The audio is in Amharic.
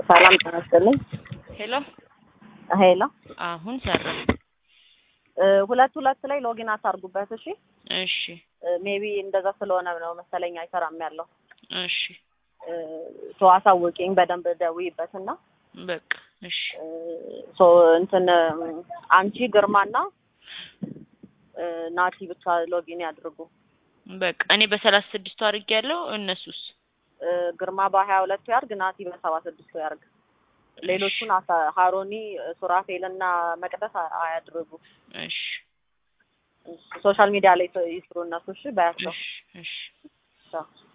ሰላም ጤና ይስጥልኝ። ሄሎ ሄሎ አሁን ሰራ። እ ሁለት ሁለት ላይ ሎጊን አታርጉበት። እሺ እሺ ሜቢ እንደዛ ስለሆነ ነው መሰለኝ አይሰራም ያለው። እሺ እ ሶ አሳውቂኝ በደንብ ደውይበት እና በቃ እሺ እ ሶ እንትን አንቺ ግርማና እ ናቲ ብቻ ሎጊን ያድርጉ። በቃ እኔ በሰላሳ ስድስቱ አድርጌ ያለው እነሱስ እ ግርማ በሀያ ሁለቱ ያርግ፣ ናቲ በሰባ ስድስቱ ያርግ። ሌሎቹን አሳ- ሀሮኒ ሱራፌል እና መቅደስ አ- አያድርጉ። እሺ ሶሻል ሚዲያ ላይ ይስሩ እነሱ። እሺ በያቸው። እሺ እሺ ቻው።